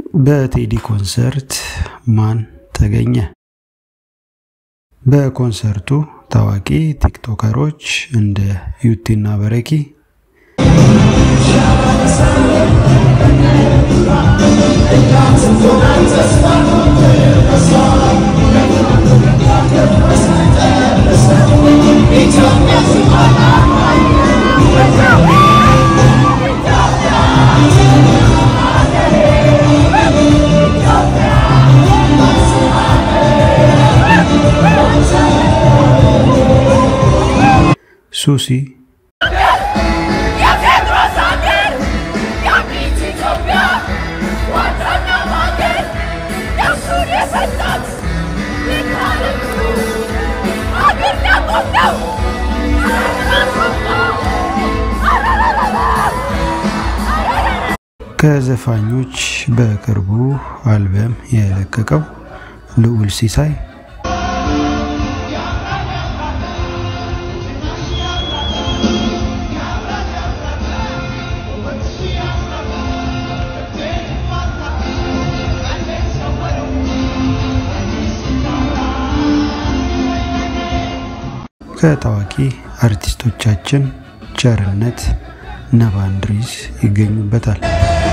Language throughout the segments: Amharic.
በቴዲ ኮንሰርት ማን ተገኘ? በኮንሰርቱ ታዋቂ ቲክቶከሮች እንደ ዩቲና በረኪ ሱሲ የቴዎድሮስ ሀገር የአንዲት ኢትዮጵያ ዋናው ሀገር ነፍሱን የሰጣት የታሪኩ ሀገር ያቆም ነው። ከዘፋኞች በቅርቡ አልበም የለቀቀው ልዑል ሲሳይ ከታዋቂ አርቲስቶቻችን ቸርነት ነባ እንድሪስ ይገኙበታል።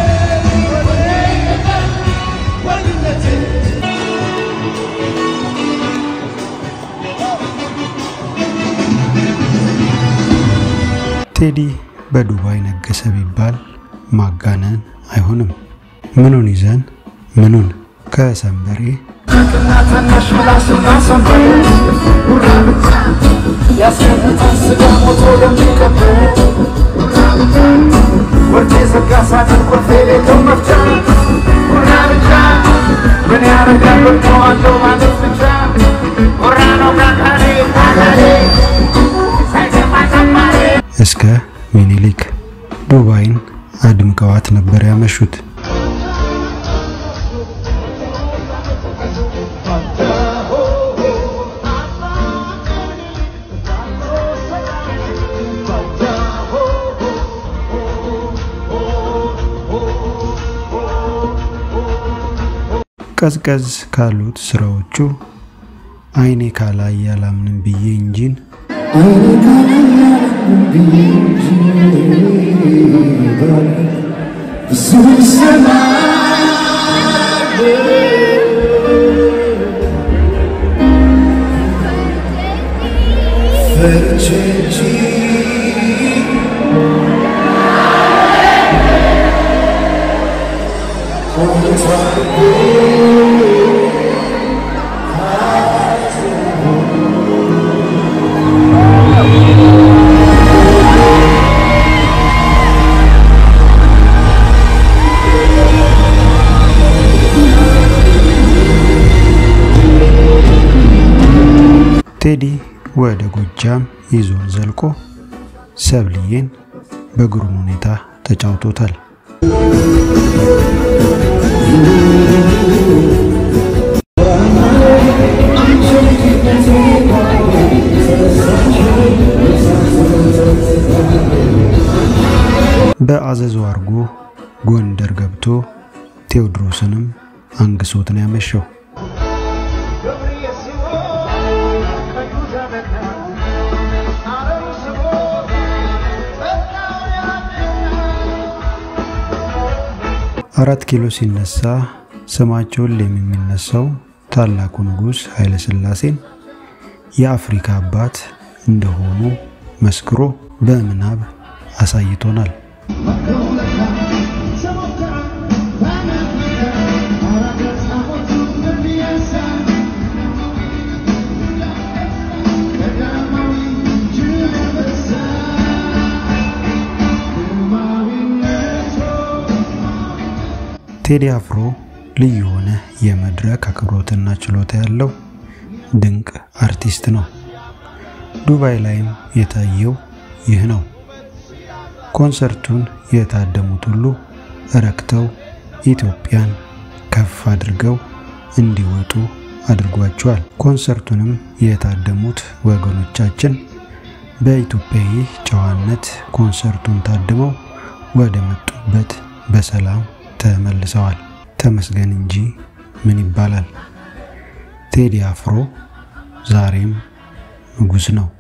ቴዲ በዱባይ ነገሰ ቢባል ማጋነን አይሆንም። ምኑን ይዘን ምኑን ከሰንበሬ እስከ ሚኒሊክ ዱባይን አድምቀዋት ነበር ያመሹት። ቀዝቀዝ ካሉት ስራዎቹ አይኔ ካላይ ያላምንም ብዬ እንጂን ቴዲ ወደ ጎጃም ይዞን ዘልቆ ሰብልዬን በግሩም ሁኔታ ተጫውቶታል። በአዘዞ አርጎ ጎንደር ገብቶ ቴዎድሮስንም አንግሶት ነው ያመሸው። አራት ኪሎ ሲነሳ ስማቸውን የሚነሳው ታላቁ ንጉሥ ኃይለ ሥላሴን የአፍሪካ አባት እንደሆኑ መስክሮ በምናብ አሳይቶናል። ቴዲ አፍሮ ልዩ የሆነ የመድረክ አክብሮትና ችሎታ ያለው ድንቅ አርቲስት ነው። ዱባይ ላይም የታየው ይህ ነው። ኮንሰርቱን የታደሙት ሁሉ ረክተው ኢትዮጵያን ከፍ አድርገው እንዲወጡ አድርጓቸዋል። ኮንሰርቱንም የታደሙት ወገኖቻችን በኢትዮጵያዊ ጨዋነት ኮንሰርቱን ታድመው ወደ መጡበት በሰላም ተመልሰዋል። ተመስገን እንጂ ምን ይባላል። ቴዲ አፍሮ ዛሬም ንጉሥ ነው።